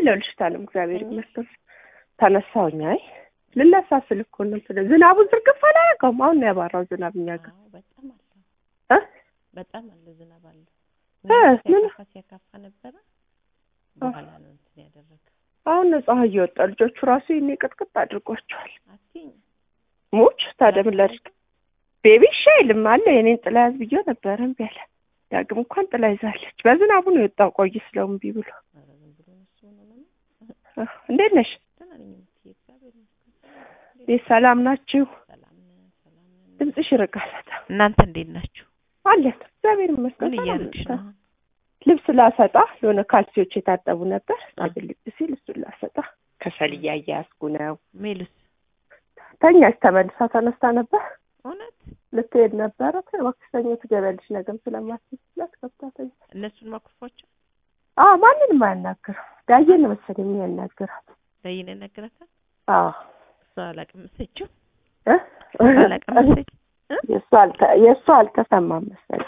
አለሁልሽ። እግዚአብሔር ይመስገን ተነሳሁኝ። አይ ልነሳ ስል እኮ ነው እንትን ዝናቡን ዝርግፍ አላደረገውም። አሁን ነው ያባራው ዝናብ እኛ ጋር አዎ በጣም አለ እ በጣም አለ ዝናብ አለ እ ምን ሲያካፋ ሲያካፋ ነበረ በኋላ ነው እንትን ያደረገው አሁን ነው ፀሐይ እየወጣ ልጆቹ ራሱ ይሄኔ ቅጥቅጥ አድርጓቸዋል። አትይኝ ሙች ታዲያ ምን ላድርግ? ቤቢ እሺ አይልም አለ የኔን ጥላ ያዝ ብዬው ነበረ እምቢ አለ። ዳግም እንኳን ጥላ ይዛለች። በዝናቡ ነው የወጣው ቆይ ስለው እምቢ ብሎ። ኧረ ዝም ብሎ ነው እሱ ነው ነው እ እንዴት ነሽ? ደህና ነኝ የምትይ እግዚአብሔር ይመስገን ቤት ሰላም ናችሁ? ሰላም ነን ሰላም ነን ድምፅሽ ይርቃል በጣም እናንተ እንዴት ናችሁ አለን። እግዚአብሔር ይመስገን ምን ሰላም እያደረግሽ ነን። ነው ልብስ ላሰጣ የሆነ ካልሲዎች የታጠቡ ነበር አግልጥ ሲል እሱን ላሰጣ ከሰል እያያዝኩ ነው። ሜሉስ ተኛች ተመልሳ ተነስታ ነበር እውነት ልትሄድ ነበረ። እባክሽ ተኝ ትገቢያለሽ ነገም ስለማትችላት ገብታ ተኛ። እነሱን ማኩርፏቸው አዎ ማንንም አያናግርም። ዳዬን ነው መሰለኝ የሚያናግራት። ለይነ ነገራታል አዎ እሷ አላቀመሰችው እ? አላቀመሰች እ? የእሱ አልተ- የእሱ አልተሰማም መሰለኝ።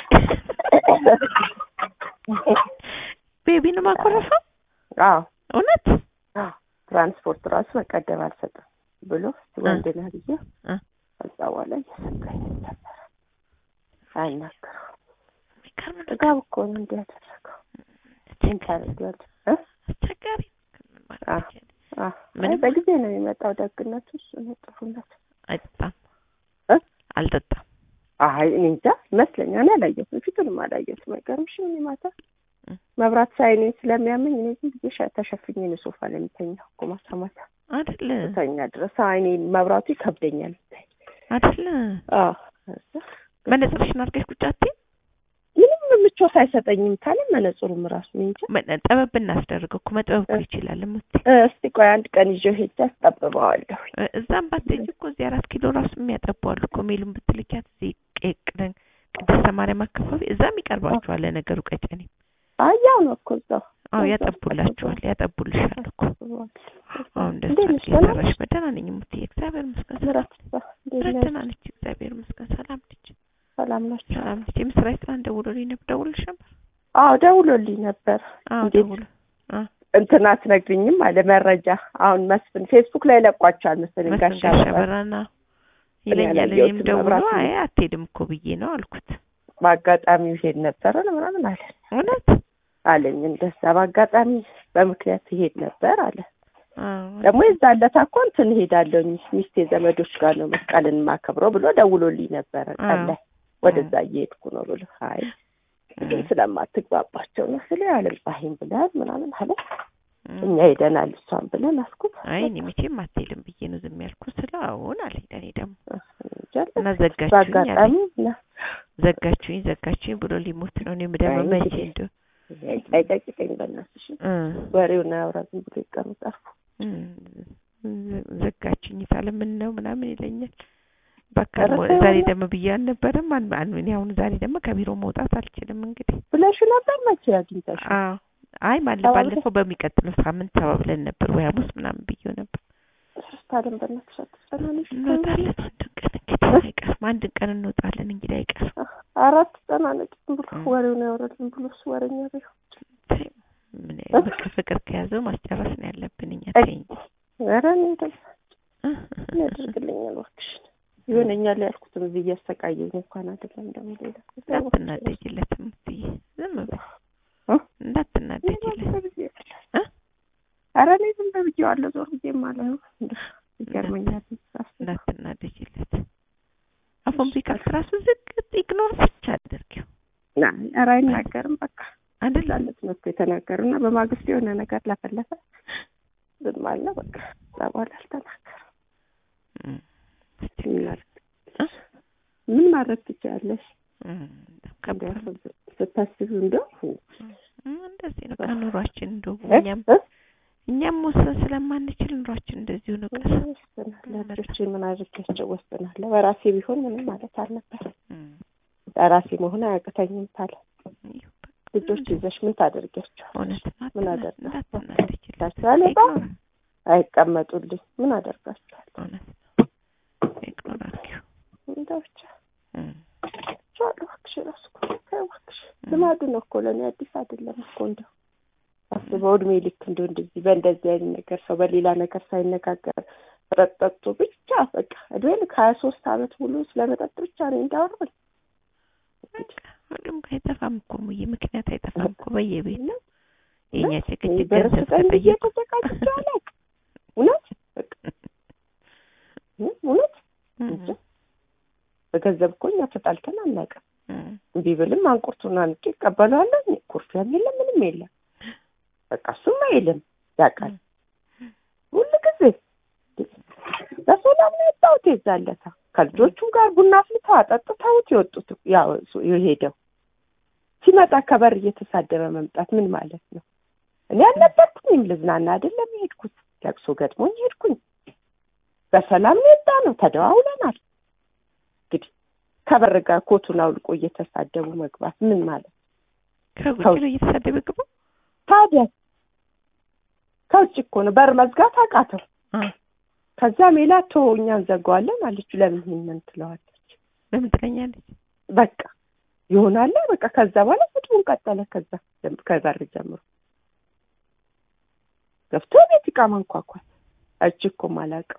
ቤቢን ማኮረፈው አዎ እውነት አዎ ትራንስፖርት ራሱ መቀደም አልሰጥም ብሎ ወንድ ነህ ብዬ እ? ከዛ በኋላ እየሰጠኝ ነበረ። አይናገረውም። የሚገርም ነው። ጥጋብ እኮ ነው እንዲህ ያደረገው። ምን ታደርጊዋለሽ? እ? አስቸጋሪ ምን ማለት አዎ። ይቻላል? አዎ። ምንም- አይ በጊዜ ነው የሚመጣው። ደግነቱ እሱ ነው ጥሩነቱ። አይጠጣም እ? አልጠጣም አይ እኔ እንጃ ይመስለኛል። እኔ አላየሁትም፣ ፊቱንም አላየሁትም። አይገርምሽም? እኔ ማታ እ። መብራት ሳይ እኔን ስለሚያመኝ እኔ ዝም ብዬ ሻ- ተሸፍኜ ነው ሶፋ ላይ የምተኛው እኮ ማታ ማታ አይደለ ተኛ ድረስ አይኔ መብራቱ ይከብደኛል። አይደለ አዎ ከዛ መነጽርሽን አድርገሽ ቁጭ አትይም? ምንም ምቾት አይሰጠኝም ካለ መነጽሩም ራሱ እኔ እንጃ። መ- ጠበብ እናስደርገው እኮ መጥበብ እኮ ይችላል እሙቴ እ፣ እስቲ ቆይ አንድ ቀን ይዤው ሄጄ አስጠብበዋለሁ። እ- እዛም ባትሄጂ እኮ እዚህ አራት ኪሎ ራሱ የሚያጠቡ አሉ እኮ ሜሉን ብትልኪያት እዚህ ቄ- ቅደን ቅድስተ ማርያም አካባቢ እዛም ይቀርባችኋል ለነገሩ ቀጨኔ አይ ያው ነው እኮ እዛው አዎ እዛው ያጠቡላችኋል ያጠቡልሻል እኮ አስጠብበዋለሁ። አሁን እንደሱ እንዴት ነሽ? አድርጌ ደህና ሰራሽ በደህና ነኝ እሙትዬ እግዚአብሔር ይመስገን ሰላም ምራት እንዴት ነሽ? ደህና ነች እግዚአብሔር ይመስገን ሰላም ነች ሰላም ናቸው? ሰላም ነች የምስራች ትናንት ደውሎልኝ ነበር ደውልሽ ነበር አዎ ደውሎልኝ ነበር። አዎ እንዴት? ደውሎ አ እንትን አትነግሪኝም አለ መረጃ። አሁን መስፍን ፌስቡክ ላይ ለቋቸዋል መሰለኝ ጋሻ መስፍን ጋሻ በራ በራና ይለኛል ያላየሁትም እኔም ደውሎ መብራት አይ አትሄድም እኮ ብዬ ነው አልኩት በአጋጣሚ ይሄድ ነበረ ምናምን አለ እውነት አለኝ። እንደዛ በአጋጣሚ በምክንያት ይሄድ ነበር አለ። አዎ ደግሞ የዛን ዕለት እኮ እንትን እሄዳለሁኝ ሚስቴ ዘመዶች ጋር ነው መስቀልን ማከብረው ብሎ ደውሎልኝ ነበረ ቀን ላይ ወደዛ እየሄድኩ ነው ብሎ አይ ግን ስለማትግባባቸው ነው ስለ አልባሂም ብለሃል ምናምን አለ። እኛ ሄደናል እሷን ብለን አስኩት። አይ እኔ መቼም አትሄድም ብዬ ነው ዝም ያልኩት ስለው አዎን አለኝ ለእኔ ደግሞ እንጃ እና ዘጋችሁኝ በአጋጣሚ አለኝ እና ዘጋችሁኝ ዘጋችሁኝ ብሎ ሊሞት ነው እኔም ደግሞ አይ መቼ እንግዲህ እንደው አይጠቂጠኝ በእናትሽ እ ወሬውን አያውራ ዝም ብሎ ይቀመጥ አርፎ እ ዘጋችሁኝ ታለ ምን ነው ምናምን ይለኛል በአካል ኧረ ሞ- ተው ዛሬ ነው። ደግሞ ብዬ አልነበረም አን አን እኔ አሁን ዛሬ ደግሞ ከቢሮ መውጣት አልችልም እንግዲህ ብለሽ ነበር መቼ አግኝተሽ አዎ አይ ማለ ተባብለን? ባለፈው በሚቀጥለው ሳምንት ተባብለን ነበር ወይ ሐሙስ ምናምን ብዬው ነበር ሶስት አለም በእናትሽ አትጨናነሽ እንወጣለን አንድ ቀን እንግዲህ አይቀርም አንድ ቀን እንወጣለን እንግዲህ አይቀርም አራት ተጨናነቂ ዝም ብሎ እ። ወሬውን ያወራል ዝም ብሎ እሱ ወሬኛ ቢሆን ተይ፣ ምን እ? በቃ ፍቅር ከያዘው ማስጨረስ ነው ያለብን እኛ አይ፣ ተይ እንጂ ኧረ እኔ እንደዛ እ? ምን ያደርግልኛል እባክሽ ይሆነኛል ያልኩትን እዚህ እያሰቃየኝ እንኳን አይደለም ደግሞ ሌላ እንዳትናደጅለት እምትይ ዝም በይ እ? እንዳትናደጅለት እ? ኧረ እኔ ዝም ብዬዋለሁ ዞር ብዬ ማለት ነው ይገርመኛል ሳስብ እንዳትናደጅለት አፉን ቢከፍት ራሱ ዝቅጥ ኢግኖር ብቻ አድርጊው ና ኧረ አይናገርም በቃ አይደል ላለት ነው እኮ የተናገሩ እና በማግስቱ የሆነ ነገር ለፈለፈ ዝም አለ በቃ እዛ በኋላ አልተናገርም እም፣ ምን አስቸጋሪ ማድረግ እ? ምን ማድረግ ትችያለሽ እም፣ ከባድ ነው። እንዲያው ስታስቢው እንደው እም፣ እንደዚህ ነው ከኑሯችን እንደው እ? እኛም እ? እኛም መወሰን ስለማንችል ኑሯችን እንደዚሁ ነው ቀስ ወስናለሁ ልጆቼ ምን አድርጌያቸው ወስናለሁ በራሴ ቢሆን ምንም ማለት አልነበረም እም፣ በራሴ መሆን አያቅተኝም ታለ ይኸው በቃ ልጆች ይዘሽ ምን ታደርጊያቸው እውነት ነው። ምን አትና- አደርጋለሁ? እንዳትናደጅለት ታስባለ ኢግኖር አይቀመጡልኝ ምን አደርጋቸዋል እውነት ነው። ኢግኖር አድርጊው። እንደው ብቻ እም፣ ቻሉ እባክሽ ራሱ እኮ ተይው እባክሽ ልማዱ ነው እኮ ለእኔ አዲስ አይደለም እኮ እንደው አስበው እድሜ ልክ እንደ እንደዚህ በእንደዚህ አይነት ነገር ሰው በሌላ ነገር ሳይነጋገር መጠጥ ጠጥቶ ብቻ በቃ እድሜ ልክ ሀያ ሶስት አመት ሙሉ ስለ መጠጥ ብቻ ነው እንዳወራል። ሁሉም ጋር አይጠፋም እኮ ሙዬ፣ ምክንያት አይጠፋም እኮ በየቤት ነው የእኛ ጭቅጭቅ ብር ገንዘብ ስጠኝ ብዬ ተጠየቁ ተጨቃጭቼ አላውቅም። እውነት በቃ እ እውነት እንጂ በገንዘብ እኮ እኛ ተጣልተን አናውቅም። እምቢ ብልም አንቁርቱን አንቄ እቀበለዋለሁ። ኩርፊያም የለም ምንም የለም። በቃ እሱም አይልም ያውቃል። ሁሉ ጊዜ በሰላም ነው የወጣሁት። የዛን ዕለት ከልጆቹ ጋር ቡና አፍልተው አጠጥተውት የወጡት ያው እሱ የሄደው ሲመጣ ከበር እየተሳደበ መምጣት ምን ማለት ነው? እኔ አልነበርኩኝም። ልዝናና አይደለም የሄድኩት፣ ለቅሶ ገጥሞኝ ሄድኩኝ። በሰላም ነው የወጣ ነው። ተደዋውለናል። እንግዲህ ከበር ጋር ኮቱን አውልቆ እየተሳደቡ መግባት ምን ማለት ከውጭ ከውጭ ነው እየተሳደበ ግቡ ታዲያ? ከውጭ እኮ ነው በር መዝጋት አቃተው። ከዛ ሜላት ተወው እኛ እንዘጋዋለን አለችው። ለምን ይሄንን ትለዋለች? በምን ትለኛለች? በቃ ይሆናል በቃ። ከዛ በኋላ ስድቡን ቀጠለ። ከዛ ጀም- ከበር ጀምሮ ገብቶ ቤት ዕቃ ማንኳኳት እጅ እኮ ማላውቀው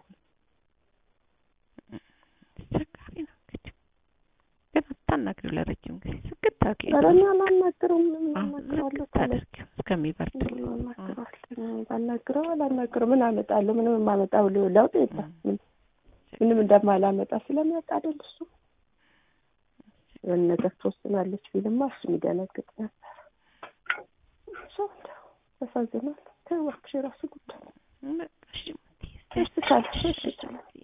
አስቸጋሪ ነው እንግዲህ። ግን አታናግሪው ለረጅም ጊዜ ስግት ታውቂ ኧረ እኔ አላናግረውም። ምን አናግረዋለሁ? ታደርጊው እስከሚበርድ ምን አናግረዋለሁ? ባናግረው አላናግረው ምን አመጣለሁ? ምንም የማመጣው ለ- ለውጥ የለም። ምን- ምንም እንደማላመጣ ስለሚያውቅ አይደል እሱ የሆነ ነገር ትወስናለች ቢልማ እሱ የሚደነግጥ ነበር። ሰው እንደው ያሳዝናል። ተይው እባክሽ የራሱ ጉዳይ በቃ እሺ፣ እሺ፣ ታል- እሺ፣ ታል-